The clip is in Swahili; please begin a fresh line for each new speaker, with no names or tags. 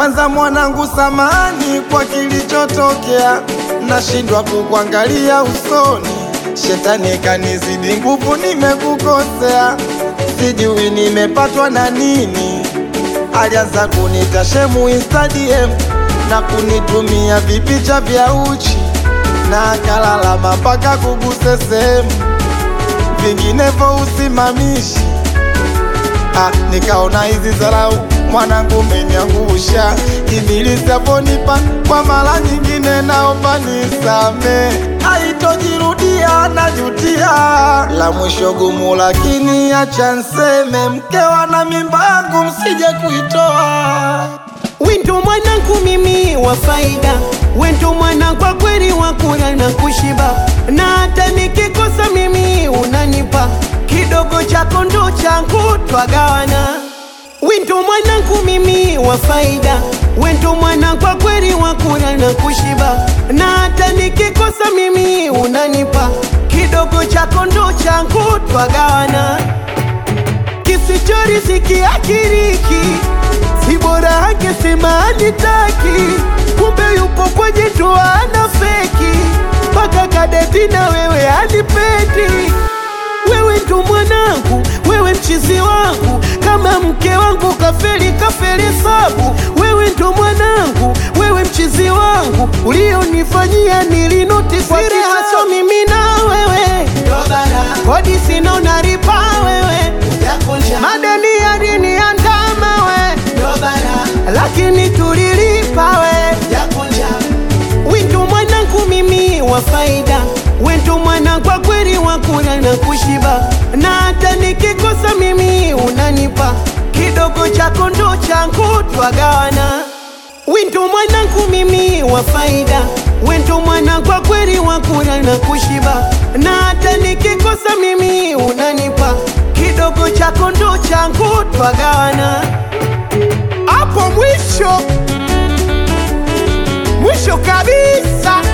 Kwanza mwanangu, samani kwa kilichotokea, nashindwa kukuangalia usoni. Shetani kanizidi nguvu, nimekukosea, sijui nimepatwa na nini. Alianza kunita shemu Instagram na kunitumia vipicha vya uchi na akalalama mpaka kuguse sehemu, vinginevyo usimamishi. Ah, nikaona hizi dharau mwanangu umeniangusha, ibilisi aponipa kwa mara nyingine, naomba nisame, haitojirudia najutia. La mwisho gumu, lakini acha nseme, mkewa na mimba yangu msije kuitoa.
Wendo mwanangu mimi wa faida, wendo mwana kwa kweli wa kula na kushiba, na hata nikikosa mimi unanipa kidogo chako ndo changu twagawana. Wendo mwanangu mimi wa faida, wendo mwana kwa kweli wa kula na kushiba, na hata nikikosa mimi unanipa kidogo chako ndo changu twagawana. Kisichoriziki akiriki si bora angesema anitaki, kumbe yupo kwenye ndoa ana feki, mpaka kadeti na wewe anipendi. Wewe ndo mwanangu, wewe mchizi wangu, kama mke wangu kafeli kafeli sabu. Wewe ndo mwanangu, wewe mchizi wangu, ulionifanyia nilinoti kwa siri haso mimi na wewe, kodi sina unaripa wewe, madeni yaliniandama we lakini tulilipa we. Wendo mwanangu mimi wa faida, wendo mwana kwa kweli wa kula na kushiba, na hata nikikosa mimi unanipa kidogo chako ndo changu twagawana. Wendo mwanangu mimi wa faida, wendo mwana kwa kweli wa kula na kushiba, na hata nikikosa mimi unanipa kidogo chako ndo changu twagawana hapo mwisho mwisho kabisa